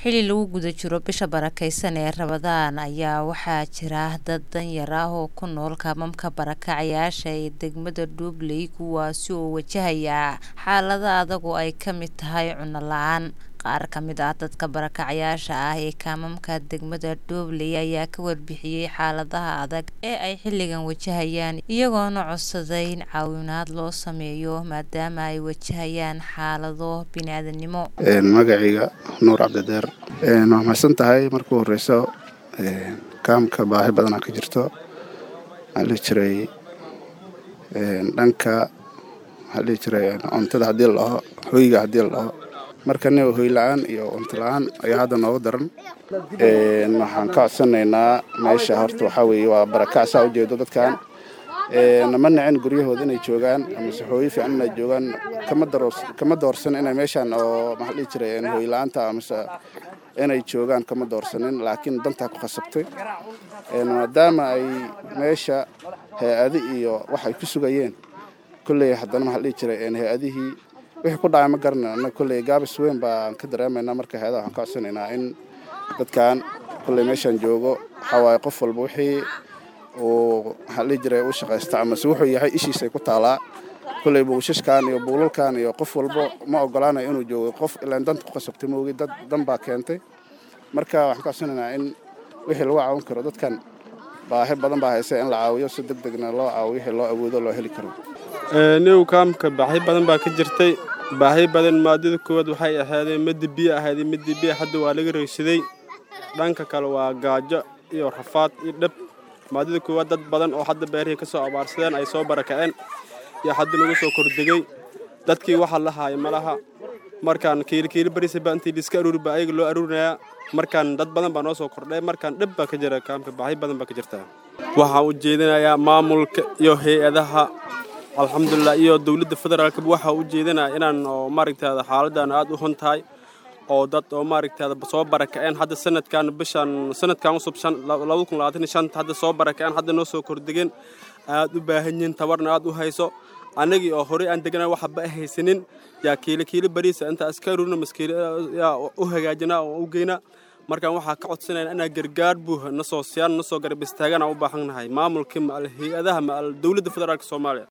xili lagu guda jiro bisha barakeysan ee rabadaan ayaa waxaa jira dad danyar ah oo ku nool kaamamka barakacayaasha ee degmada dhuubley kuwaasi oo wajahaya xaalada adag oo ay ka mid tahay cunno la-aan qaar ka mid ah dadka barakacayaasha ah ee kaamamka degmada dhuubley ayaa ka warbixiyey xaaladaha adag ee ay xilligan wajahayaan iyagoona codsaday in caawinaad loo sameeyo maadaama ay wajahayaan xaalado bini-aadanimo magacayga nuur cabdideer waa mahadsan tahay marka u horeyso kaamka baahi badanaa ka jirto waxaa dhihi jiray dhanka waxaa dhihi jiray cuntada haddii la dhaho hoyga haddii la dhaho marka nin hoy la-aan iyo cunto la-aan ayaa hadda nooga daran waxaan ka codsanaynaa meesha horta waxaa weeye waa barakac saa ujeedo dadkan nama nacin guryahooda inay joogaan amase hooyo fiican inay joogaan kama doorsan inay meeshaan oo maxaa dhihi jiray hoy la-aanta amase inay joogaan kama doorsanin laakiin dantaa ku khasabtay maadaama ay meesha hay-adi iyo wax ay ku sugayeen kolley haddana maxaa dhihi jiray hay-adihii wixii ku dhacay ma garanay annaga kolley gaabis weyn baan ka dareemaynaa marka hay-adaha waxaan ka codsanaynaa in dadkan kolley meeshaan joogo waxaa waaye qof walba wixii uu maxaa dhihi jiray u shaqaysta amase wuxuu yahay ishiisay ku taalaa kolley buushashkan iyo buulalkan iyo qof walba ma ogolaanayo inuu joogo qof ilaan danta ku qasabtay moogi dad dan baa keentay marka waxaan ka codsanaynaa in wixii lagu caawin karo dadkan baahi badan baa haysa in la caawiyo si deg degna loo caawiyo wixii loo awoodo loo heli karo new kaamka baahi badan baa ka jirtay baahi badan maadada koowaad waxay ahaadeen midda biyo ahayd midda biyo hadda waa laga reysaday dhanka kale waa gaajo iyo rafaad iyo dhab maadada koowaad dad badan oo hadda beerihii ka soo abaarsadeen ay soo barakaceen iyo hadda lagu soo kordhegay dadkii waxa la haaya malaha markaan kiilikiili barisaba intii liska aruuri baa ayaga loo aruurinayaa markaan dad badan baa noo soo kordhay markaan dhib baa ka jira kaamka baahi badan baa ka jirta waxaan u jeedinayaa maamulka iyo hay-adaha alxamdulilah iyo dowladda federaalkaba waxaa u jeedinaya inaan oo maaragtaada xaaladan aada u hun tahay oo dad oo maaragtaada soo barakaceen hadda sanadkan bishan sanadkan cusub labada kun labaatan iyo shanta hadda soo barakaceen hadda noo soo kordhegeen aada u baahan yihiin tabarna aada u hayso annagii oo horey aan degana waxba haysanin yaa kiilo kiilo bariisa intaa iska aruurina maskiil yaa u hagaajinaa oo u geynaa markaan waxaa ka codsanayna inaa gargaar buuha nasoo siyaan nasoo garab istaagana u baahan nahay maamulka ma al hay-adaha ma al dowladda federaalka soomaaliya